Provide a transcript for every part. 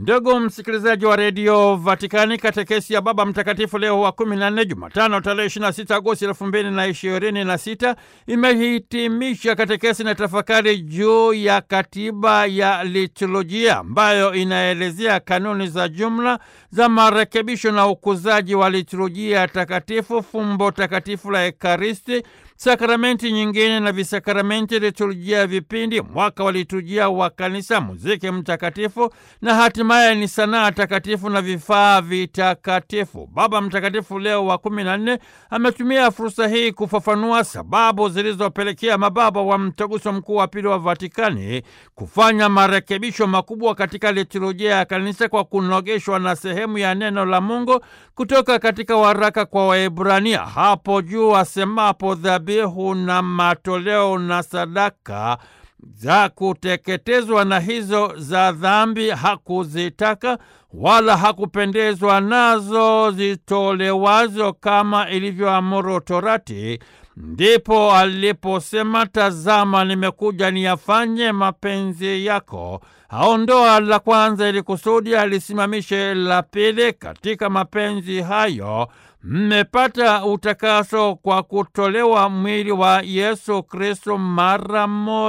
Ndugu msikilizaji wa redio Vatikani, katekesi ya Baba Mtakatifu Leo wa kumi na nne, Jumatano tarehe 26 Agosti elfu mbili na ishirini na sita imehitimisha katekesi na tafakari juu ya katiba ya liturujia ambayo inaelezea kanuni za jumla za marekebisho na ukuzaji wa liturujia takatifu, fumbo takatifu la Ekaristi, sakramenti nyingine na visakramenti, liturujia ya vipindi, mwaka wa liturujia wa Kanisa, muziki mtakatifu na hatimaye ni sanaa takatifu na vifaa vitakatifu. Baba Mtakatifu Leo wa kumi na nne ametumia fursa hii kufafanua sababu zilizopelekea mababa wa Mtaguso Mkuu wa Pili wa Vatikani kufanya marekebisho makubwa katika liturujia ya Kanisa kwa kunogeshwa na sehemu ya neno la Mungu kutoka katika waraka kwa Waebrania hapo juu asemapo dhabihu na matoleo na sadaka za kuteketezwa na hizo za dhambi hakuzitaka wala hakupendezwa nazo zitolewazo kama ilivyoamuru Torati. Ndipo aliposema, tazama, nimekuja niyafanye mapenzi yako. Aondoa la kwanza ili kusudi alisimamishe la pili. Katika mapenzi hayo mmepata utakaso kwa kutolewa mwili wa Yesu Kristo mara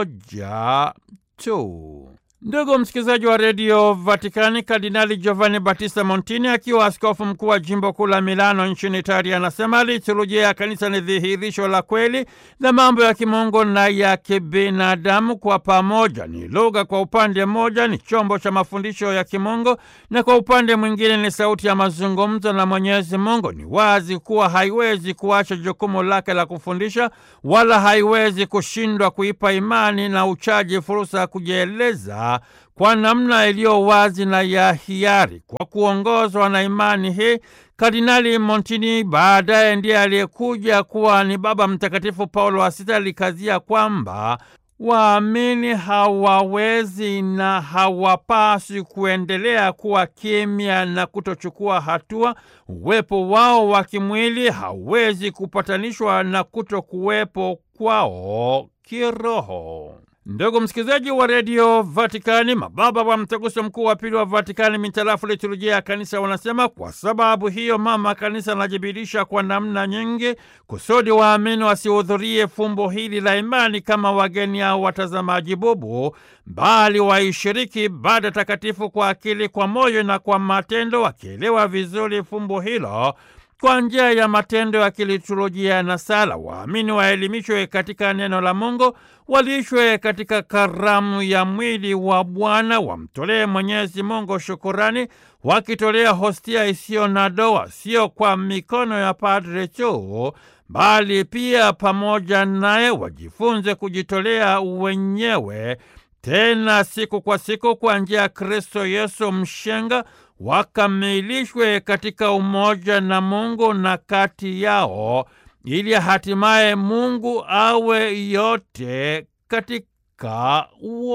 moja tu. Ndugu msikilizaji wa redio Vatikani, Kardinali Giovanni Battista Montini akiwa askofu mkuu wa jimbo kuu la Milano nchini Italia anasema liturujia ya kanisa ni dhihirisho la kweli la mambo ya kimungu na ya kibinadamu kwa pamoja. Ni lugha kwa upande mmoja, ni chombo cha mafundisho ya kimungu, na kwa upande mwingine ni sauti ya mazungumzo na Mwenyezi Mungu. Ni wazi kuwa haiwezi kuacha jukumu lake la kufundisha, wala haiwezi kushindwa kuipa imani na uchaji fursa ya kujieleza kwa namna iliyo wazi na ya hiari. Kwa kuongozwa na imani hii, Kardinali Montini baadaye ndiye aliyekuja kuwa ni Baba Mtakatifu Paulo wa Sita alikazia kwamba waamini hawawezi na hawapaswi kuendelea kuwa kimya na kutochukua hatua. Uwepo wao wa kimwili hauwezi kupatanishwa na kutokuwepo kwao kiroho. Ndugu msikilizaji wa redio Vatikani, mababa wa mtaguso mkuu wa pili wa Vatikani mitarafu liturujia ya kanisa wanasema, kwa sababu hiyo mama kanisa anajibirisha kwa namna nyingi kusudi waamini wasihudhurie fumbo hili la imani kama wageni au watazamaji bubu, bali waishiriki ibada takatifu kwa akili, kwa moyo na kwa matendo, wakielewa vizuri fumbo hilo kwa njia ya matendo ya kiliturujia na sala. Waamini waelimishwe katika neno la Mungu, walishwe katika karamu ya mwili wa Bwana, wamtolee Mwenyezi Mungu shukurani, wakitolea hostia isiyo na doa, sio kwa mikono ya padre tu, bali pia pamoja naye wajifunze kujitolea wenyewe, tena siku kwa siku, kwa njia ya Kristo Yesu mshenga wakamilishwe katika umoja na Mungu na kati yao, ili hatimaye Mungu awe yote katika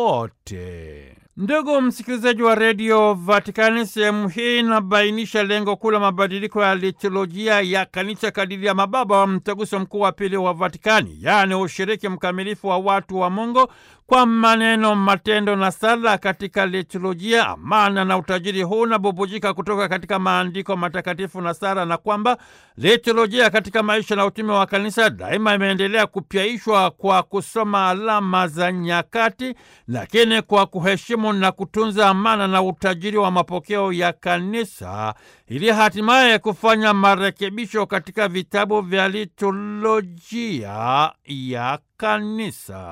wote. Ndugu msikilizaji wa redio Vatikani, sehemu hii inabainisha lengo kuu la mabadiliko ya liturujia ya kanisa kadiri ya mababa wa mtaguso mkuu wa pili wa Vatikani, yaani ushiriki mkamilifu wa watu wa Mungu kwa maneno, matendo na sala katika liturujia. Amana na utajiri huu unabubujika kutoka katika maandiko matakatifu na sala, na kwamba liturujia katika maisha na utume wa kanisa daima imeendelea kupyaishwa kwa kusoma alama za nyakati, lakini kwa kuheshimu na kutunza amana na utajiri wa mapokeo ya kanisa, ili hatimaye kufanya marekebisho katika vitabu vya liturujia ya kanisa.